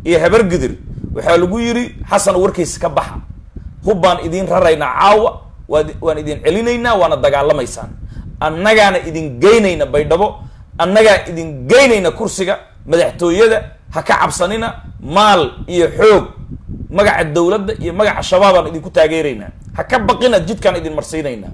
iyo habargidir waxaa lagu yidhi xasan warkiisa ka baxa hub baan idiin raraynaa caawa waad waan idin celinaynaa waana dagaalamaysaan annagaana idin geynayna baydhabo annagaa idin geynayna kursiga madaxtooyada ha ka cabsanina maal iyo xoog magaca dowladda iyo magaca shabaabaan idinku taageeraynaa ha ka baqina jidkaan idin marsiinaynaa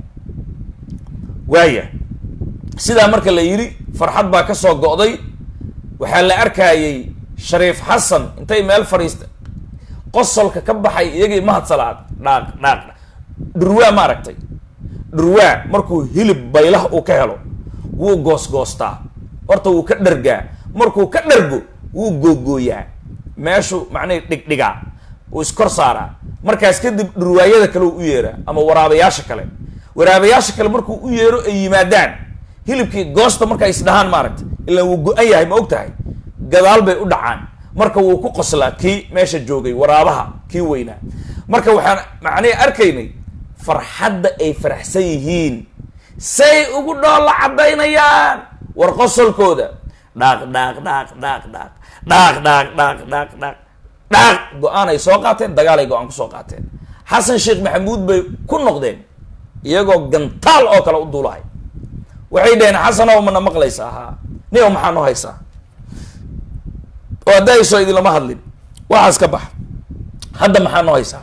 waaya sidaa marka la yidhi farxad baa ka soo go'day waxaa la arkayay shariif xasan intay meel fadhiista qosolka ka baxay iyagii mahad salaad dhaaq dhaaq dhurwaa ma aragtay dhurwaa markuu hilib baylah uu ka helo wuu goosgoostaa horta wuu ka dhargaa markuu ka dhargo wuu googooyaa meeshuu macnihi dhigdhigaa wuu iskor saaraa markaas kadib dhurwaayada kale u yeeraa ama waraabayaasha kale waraabayaasha kale markuu u yeero ay yimaadaan hilibkii goosta marka isdhahaan maaragtay ilaan wuu go-an yahay ma og tahay gadaal bay u dhacaan marka wuu ku qoslaa kii meesha joogay waraabaha kii weynaa marka waxaan macnihi arkaynay farxadda ay faraxsan yihiin say ugu dhoolla caddaynayaan war qosolkooda dhaaq dhaaq dhaaq dhaaq dhaaq dhaaq dhaaq dhaaq dhaaq dhaaq dhaaq go-aan ay soo qaateen dagaal ay go-aan kusoo qaateen xasan sheekh maxamuud bay ku noqdeen iyagoo gantaal oo kale u duulahay waxay dhaheen xasanow mana maqlaysaa haa nio maxaa noo haysaa oo hadda haysoo idinlama hadlin waxaas ka bax hadda maxaa noo haysaa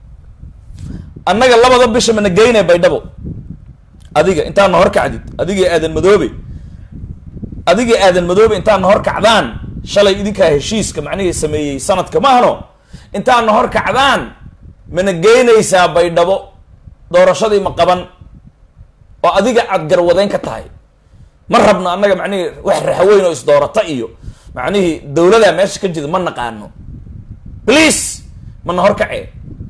annaga labada bisha mana geynay baydhabo adiga intaadna hor kacdid adigii aadan madoobe adigii aadan madoobe intaadna hor kacdaan shalay idinkaa heshiiska macnihii sameeyey sanadka maahno intaadna hor kacdaan mana geynaysaa baydhabo doorashadii ma qaban oo adiga aad garwadeyn ka tahay ma rabno annaga macnihii wax raxweyn oo isdoorata iyo macnihii dawladaa meesha ka jida ma naqaano please mana hor kacee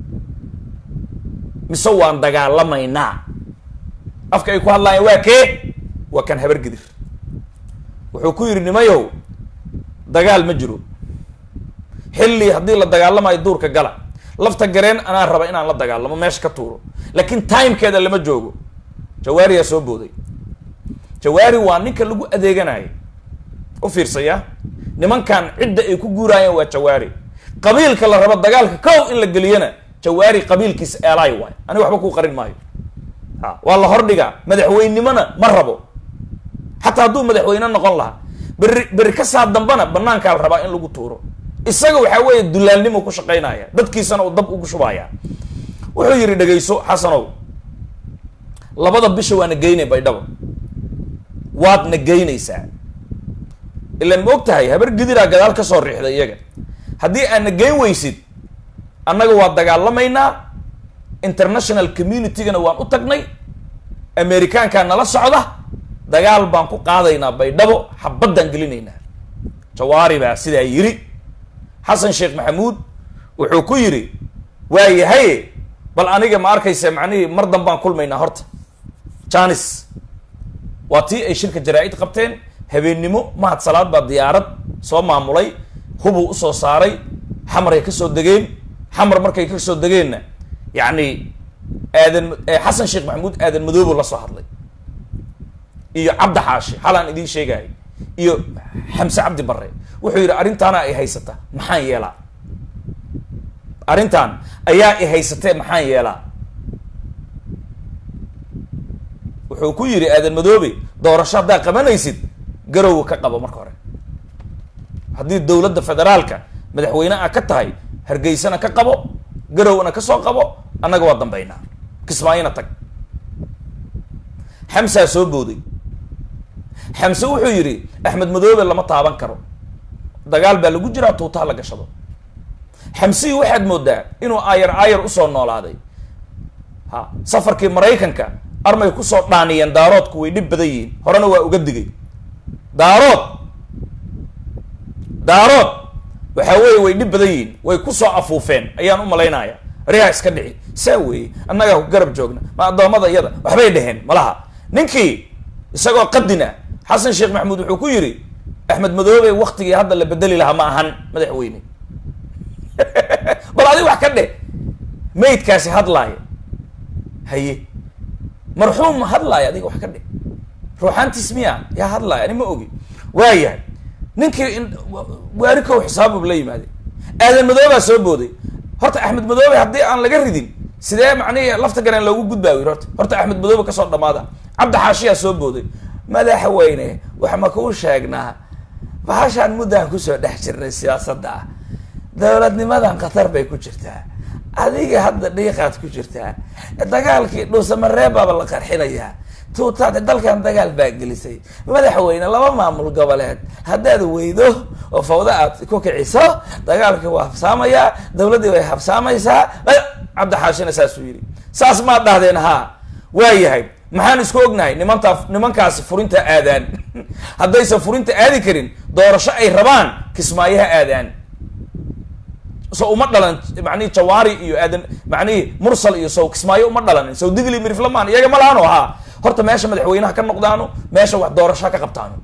mise waan dagaalamaynaa afka ay ku hadlaayeen waa kee waa kan habargidir wuxuu ku yidhi nimayow dagaal ma jiro xilli haddii la dagaalamayo duurka gala lafta gareen anaa raba inaan la dagaalamo meesha ka tuuro laakiin timekeeda lama joogo jawaariyaa soo booday jawaari waa ninka lagu adeeganayo u fiirsaya nimankan cidda ay ku guuraayeen waa jawaari qabiilka la rabo dagaalka kow in la geliyana jawaari qabiilkiisa eelaay waay aniga waxba kuu qarin maayo ha waa la hordhigaa madaxweynenimona ma rabo xataa hadduu madaxweyne noqon lahaa berri berri ka saa dambana banaankaa la rabaa in lagu tuuro isaga waxaa weeye dulaalnimo ku shaqaynaya dadkiisana uu dab ugu shubaya wuxuu yidhi dhegayso xasanow labada bisha waana geynay baydhabo waadna geynaysaa ilaan ma og tahay habar gidiraa gadaal ka soo riixday iyaga haddii aadna geyn weysid annaga waa dagaalamaynaa international communitygana waan u tagnay amerikaankaa nala socda dagaal baan ku qaadaynaa baydhabo xabaddaan gelinaynaa jawaari baa sidaa yidhi xasan sheekh maxamuud wuxuu ku yidhi waa yahay bal aniga ma arkaysa macnihii mar danbaan kulmaynaa horta janis waa tii ay shirka jaraa-id qabteen habeennimo mahad salaad baa diyaarad soo maamulay hubuu usoo saaray xamaray ka soo degeen xamar markay ka soo degeenna yacni aadan xasan sheekh maxamuud aadan madoobo la soo hadlay iyo cabdi xaashi xalaan idiin sheegayo iyo xamse cabdi barre wuxuu yidhi arrintaana ay haysata maxaan yeelaa arrintan ayaa i haysatee maxaan yeelaa wuxuu ku yidhi aadan madoobe doorasho haddaa qabanaysid garowa ka qabo marka hore haddii dowladda federaalka madaxweyne a ka tahay hargeysana ka qabo garowna ka soo qabo annaga waa dambaynaa kismaayona tag xamsaa soo booday xamse wuxuu yidhi axmed madoobe lama taaban karo dagaal baa lagu jiraa tuutaha la gashado xamsihii waxaad moodaa inuu aayar aayar usoo noolaaday ha safarkii maraykanka armay kusoo dhaaniyeen daaroodku way dhib badan yihiin horena waa uga digay daarood daarood waxaa weeye way dhib badan yihiin way kusoo afuufeen ayaan u malaynaya riha iska dhici saa weeye annagaa ku garab joogna ma addoommada iyada waxbay dheheen malaha ninkii isagoo qadina xasan sheekh maxamuud wuxuu ku yidhi axmed madoobe waktigii hadda la bedeli lahaa ma ahan madaxweyne bal adig wax ka dheh maydkaasi hadlaaya haye marxuum ma hadlaaya adiga wax ka dheh ruuxaantiis miya yaa hadlaaya ani ma ogi waayahay ninkii waarikow xisaabub la yimaade aadan madoobaa soo booday horta axmed madoobe haddii aan laga ridin sidee macnihi lafta gareen loogu gudbaa wir horta horta axmed madoobe kasoo dhamaada cabdi xaashiyaa soo booday madaxweyne wax ma kuu sheegnaa bahashaan muddaan kusoo dhex jirnay siyaasadda ah dowladnimadan khatar bay ku jirtaa adiga hadda dhiiqaad ku jirtaa dagaalkii dhuusamareebaaba la qarxinayaa tuutaad dalkan dagaal baa gelisay madaxweyne laba maamul goboleed haddaad weydo oo fawda aad ku kiciso dagaalkii waa habsaamayaa dowladdii way habsaamaysaa cabdixaashina saasuu yidhi saas maad dhahdeen haa waa yahay maxaan isku ognahay nimantaa nimankaasi furinta aadaan haddaysan furinta aadi karin doorasho ay rabaan kismaayaha aadaan so uma dhalan macnihi jawaari iyo aadan macnihi mursal iyo sow kismaayo uma dhalanin sow digli miriflamaan iyaga ma lahaano haa horta meesha madaxweynaha ka noqdaano meesha wax doorasho ka qabtaano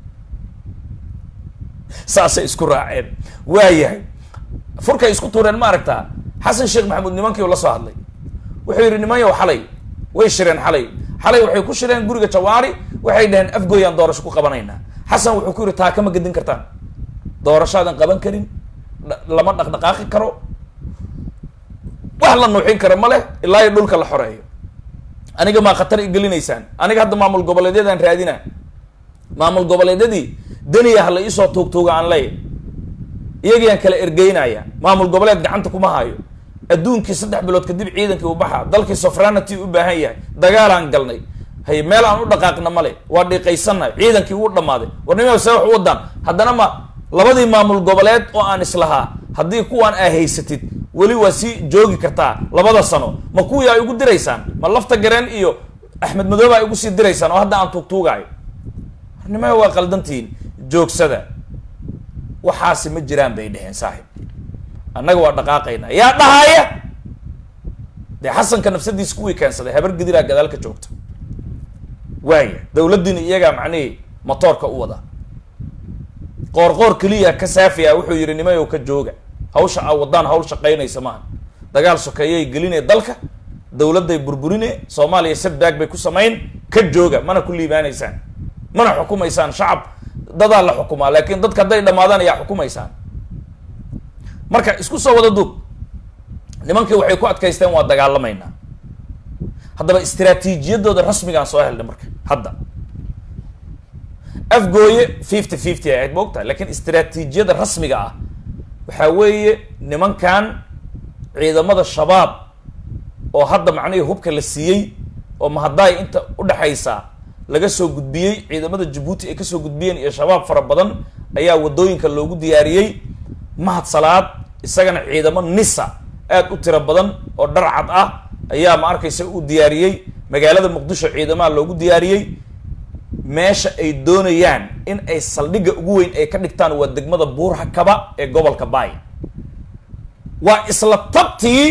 saasay isku raaceen waa yahay furkay isku tuureen ma aragtaa xasan sheekh maxamuud nimankii la soo hadlay wuxuu yidhi nimanyow xalay way shireen xalay xalay waxay ku shireen guriga jawaari waxay dhaheen afgooyaan doorasho ku qabanaynaa xasan wuxuu ku yidhi taa kama gedin kartaan doorashaadan qaban karin lama dhaqdhaqaaqi karo wax la nuuxin karo ma leh ilaa iyo dhulka la xoreeyo aniga maa khatar igelinaysaan aniga hadda maamul goboleedyadaan raadina maamul goboleedyadii deniya hala iisoo tuugtuuga aan leeya iyagiyaan kala ergeynaya maamul goboleed gacanta kuma hayo adduunkii saddex bilood kadib ciidankii u baxa dalkii sofranity u baahan yahay dagaalaan galnay hay meel aan u dhaqaaqna male waa dhiiqaysannahay ciidankii wuu dhamaaday warnima see wax u wadaan haddana ma labadii maamul goboleed oo aan islahaa haddii kuwaan aa haysatid weli waa sii joogi kartaa labada sano ma kuwii ay ugu diraysaan ma lafta gareen iyo axmed madoobe ay ugu sii diraysaan oo hadda aan tuugtuugaayo warnimaya waa qaldantihiin joogsada waxaasi ma jiraan bay dheheen saaxib annaga waa dhaqaaqaynaa yaa dhahaya dee xasanka nafsadiisa kuwii keensaday habar gediraa gadaal ka joogta waaya dawladdiina iyagaa macnihii motoorka u wada qoor qoor keliya ka saafiya wuxuu yihi nimayow ka jooga hawsha a wadaan hawl shaqaynaysa maaha dagaal sokeeyay gelinee dalka dawladday burburine soomaaliya sadbaag bay ku samayn ka jooga mana ku liibaanaysaan mana xukumaysaan shacab dadaa la xukumaa laakiin dadka hadday dhamaadaan ayaa xukumaysaan marka isku soo wada duub nimankii waxay ku adkaysteen waa dagaalamaynaa haddaba istraatiijiyadooda rasmigaan soo helnay marka hadda afgooye fifty fifty ay ahayd maogtahay lakiin istraatiijiyada rasmiga ah waxaa weeye nimankan ciidamada shabaab oo hadda macnihii hubka la siiyey oo mahadaay inta udhexaysa laga soo gudbiyey ciidamada jabuuti ay kasoo gudbiyeen iyo shabaab fara badan ayaa wadooyinka loogu diyaariyey mahad salaad isagana ciidamo nisa aad u tiro badan oo dharcad ah ayaa ma arkaysa u diyaariyey magaalada muqdisho ciidamaha loogu diyaariyey meesha ay doonayaan in ay saldhigga ugu weyn ay ka dhigtaan waa degmada buurha kaba ee gobolka baay waa isla tabtii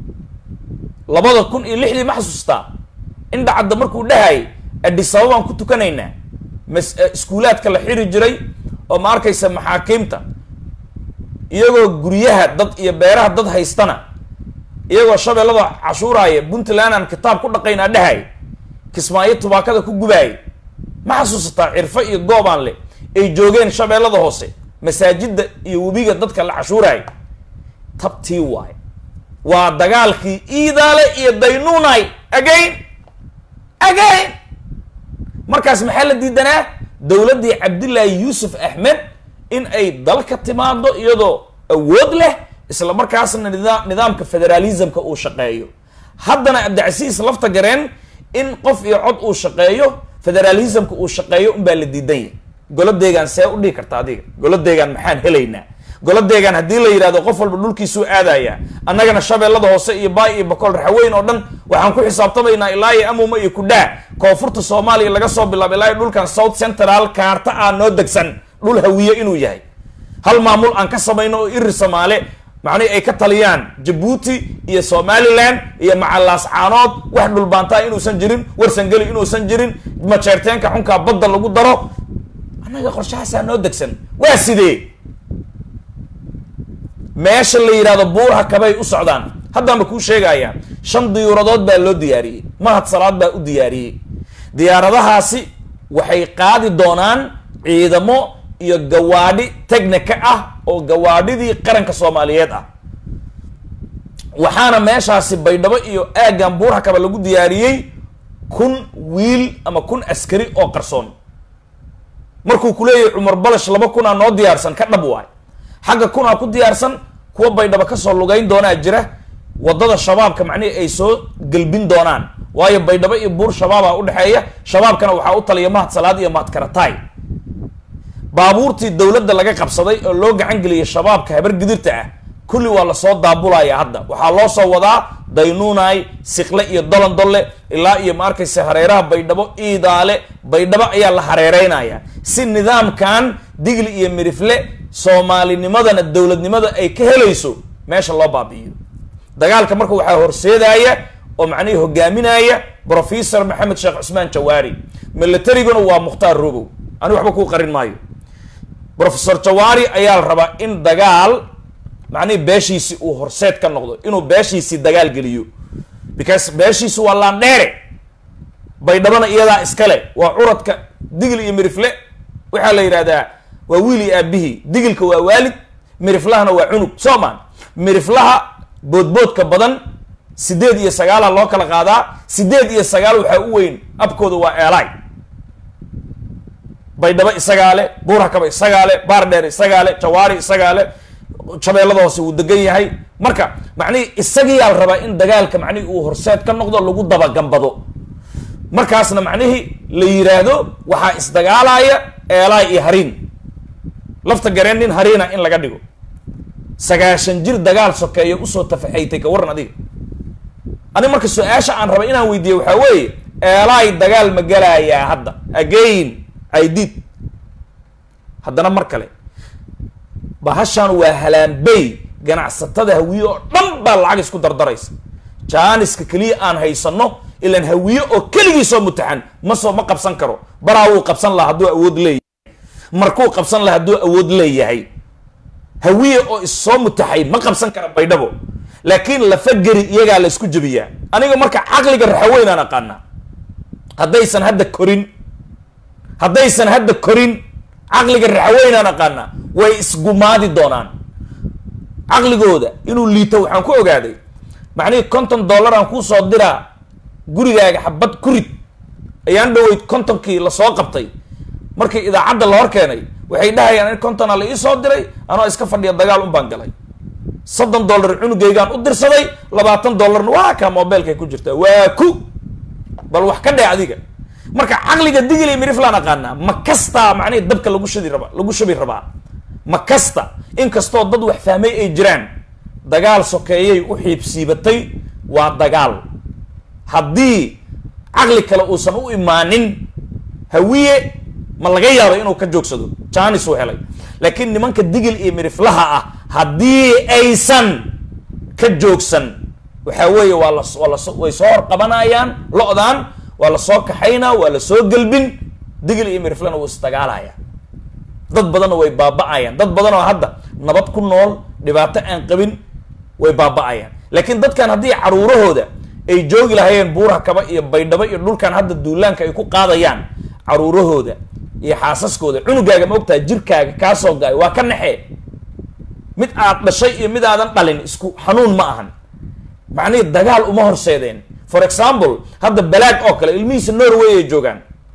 labada kun iyo lixdii ma xasuustaa in dhacadda markuu dhahayay adisababaan ku tukanaynaa mas iskuulaadka la xiri jiray oo ma arkaysa maxaakiimta iyagoo guryaha dad iyo beeraha dad haystana iyagoo shabeellada cashuuraaya puntland aan kitaab ku dhaqaynaa dhahay kismaayo tubaakada ku gubaayay ma xasuusataa cirfo iyo goobaan leh ay joogeen shabeellada hoose masaajidda iyo webiga dadka la cashuuraay tabtii waay waa dagaalkii iidaale iyo daynuunay again again markaas maxaa la diidanaa dowladdii cabdillaahi yuusuf axmed in ay dalka timaado iyadoo awood leh isla markaasna nida nidaamka federalismka uu shaqeeyo haddana cabdicasiis lafta gareen in qof iyo cod uu shaqeeyo federalismka uu shaqeeyo unbaa la diidan yahy goladeegaan see u dhihi karta adiga goladeegaan maxaan helaynaa goladeegaan haddii la yidhahdo qof walba dhulkiisuu aadaya annagana shabeellada hoose iyo baay iyo bakool raxweyn oo dhan waxaan ku xisaabtamaynaa ilaa iyo amuma iyo kudhaa koonfurta soomaaliya laga soo bilaabo ilaa iyo dhulkan south central kaarta ah noo degsan dhul hawiye inuu yahay hal maamul aan ka samayno oo iri soomaale macnihi ay ka taliyaan jabuuti iyo somaliland iyo macalaas caanood wax dhulbaantaa inuusan jirin warsangeli inuusan jirin majeerteenka xunkaa badda lagu daro annaga qorshahaasaa noo degsan waa sidee meesha la yidhahdo buurha kabay u socdaan haddaanba kuu sheegayaa shan diyuuradood baa loo diyaariyey mahad salaad baa u diyaariyey diyaaradahaasi waxay qaadi doonaan ciidamo iyo gawaadhi technica ah oo gawaadhidii qaranka soomaaliyeed ah waxaana meeshaasi baydhabo iyo aaggan buurha kaba lagu diyaariyey kun wiil ama kun askari oo qarsoon markuu ku leeyahay cumar balash laba kunaa noo diyaarsan ka dhab waay xagga kunaa ku diyaarsan kuwa baydhabo kasoo lugayn doonaa jira wadada shabaabka macnihii ay soo gelbin doonaan waayo baydhabo iyo buur shabaabaa udhexeeya shabaabkana waxaa u taliya mahad salaad iyo mahad karataay baabuurtii dowladda laga qabsaday oo loo gacan geliyay shabaabka habar gidirta ah kulli waa lasoo daabulaya hadda waxaa loo soo wadaa daynuunay sikle iyo dolandolle ilaa iyo ma arkaysa hareeraha baydhabo iidaale baydhabo ayaa la hareereynaya si nidaamkan digli iyo mirifle soomaalinimadana dowladnimada ay ka helayso meesha loo baabi'iyo dagaalka marka waxaa horseedaya oo macnihii hogaaminaya professor maxamed sheekh cusmaan jawaari militariguna waa mukhtaar rogow ani waxba kuu qarin maayo professor jawaari ayaa la rabaa in dagaal macnihii beeshiisi uu horseed ka noqdo inuu beeshiisii dagaal geliyo because beeshiisi waa laandheere baydhabana iyadaa iskale waa curadka digil iyo mirifle waxaa la yidhahdaa waa wiil iyo aabihii digilka waa waalid miriflahana waa cunug soomaan miriflaha boodboodka badan sideed iyo sagaala loo kala qaadaa sideed iyo sagaal waxaa u weyn abkooda waa eelay baydhabo isagaa le buurhakaba isagaa le baardheer isagaa le jawaari isagaa le shabeellada hoose wuu degan yahay marka macnihii isagiyaa la rabaa in dagaalka macnihii uu horseed ka noqdo lagu dabagambado markaasna macnihii la yiraahdo waxaa isdagaalaya eelaay iyo hariin lafta gareen nin hariina in laga dhigo sagaashan jir dagaal sokeeya usoo tafaxaytay ka waran adiga ani marka su-aasha aan raba inaan weydiiye waxaa weeye eelaay dagaal ma galayaa hadda again idid haddana mar kale bahashan waa halaanbey ganacsatada hawiye oo dhan baa lacag isku dardaraysa jaaniska keliya aan haysano ilaan hawiye oo keligiisoo mutaxan ma soo ma qabsan karo baraa wuu qabsan laha hadduu awood leeyahay markuu qabsan laha hadduu awood leeyahay hawiye oo issoo mutaxay ma qabsan kara baydhabo laakiin lafageri iyagaa la isku jebiyaa aniga marka caqliga raxaweynaan aqaana haddaysan hadda korin haddaysan hadda korin caqliga raxaweynaan aqaana way isgumaadi doonaan caqligooda inuu liito waxaan ku ogaaday macnihii konton dollar aan kuu soo diraa gurigaaga xabad kurid ayaan dhaweyd kontonkii lasoo qabtay markii idaacadda la hor keenay waxay dhahayaan in kontona la ii soo diray anoo iska fadhiya dagaal un baan galay soddon dollar cunugaygaan u dirsaday labaatan dollarna waa kaa mobilkay ku jirtaa waa ku bal wax ka dhee adiga marka caqliga digil miriflaan aqaanaa ma kastaa macnihi dabka lagu shadi rabaa lagu shabi rabaa ma kasta inkastoo dad wax fahmay ay jiraan dagaal sokeeyay u xiibsiibatay waa dagaal haddii caqli kale uusan u imaanin hawiye ma laga yaaba inuu ka joogsado janis uu helay laakiin nimanka digil iyo miriflaha ah haddii aysan ka joogsan waxaa weeye waa la waa las way soo hor qabanayaan lo-daan waa lasoo kaxaynaa waa la soo gelbin digil iyo miriflana wuu isdagaalaya dad badanna way baaba-ayaan dad badan oo hadda nabad ku nool dhibaato aan qabin way baaba-ayaan laakiin dadkan haddii caruurahooda ay joogi lahayeen buuraha kaba iyo baydhabo iyo dhulkan hadda duulaanka ay ku qaadayaan caruurahooda iyo xaasaskooda cunugaaga ma ogtaha jirkaaga kaasoo ga-ay waa ka naxee mid aad dhashay iyo mid aadan dhalin isku xanuun ma ahan macnihii dagaal uma horseedeen for example hadda balaag oo kale ilmihiisa norway ay joogaan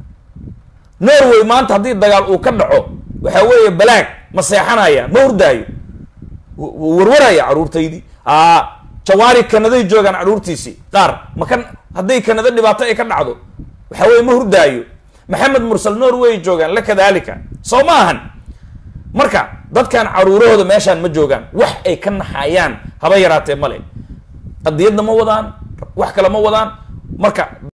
norway maanta haddii dagaal uu ka dhaco waxaa weeye balaag ma seexanaya ma hurdaayo wuu warwaraya caruurtaydii a jawaari kanaday joogaan caruurtiisii qaar maka hadday kanada dhibaato ay ka dhacdo waxaa weye ma hurdaayo maxamed mursal norway joogaan la kadalika soo ma ahan marka dadkan caruurahooda meeshaan ma joogaan wax ay ka naxayaan haba yaraatee male qadiyadna ma wadaan wax kale ma wadaan marka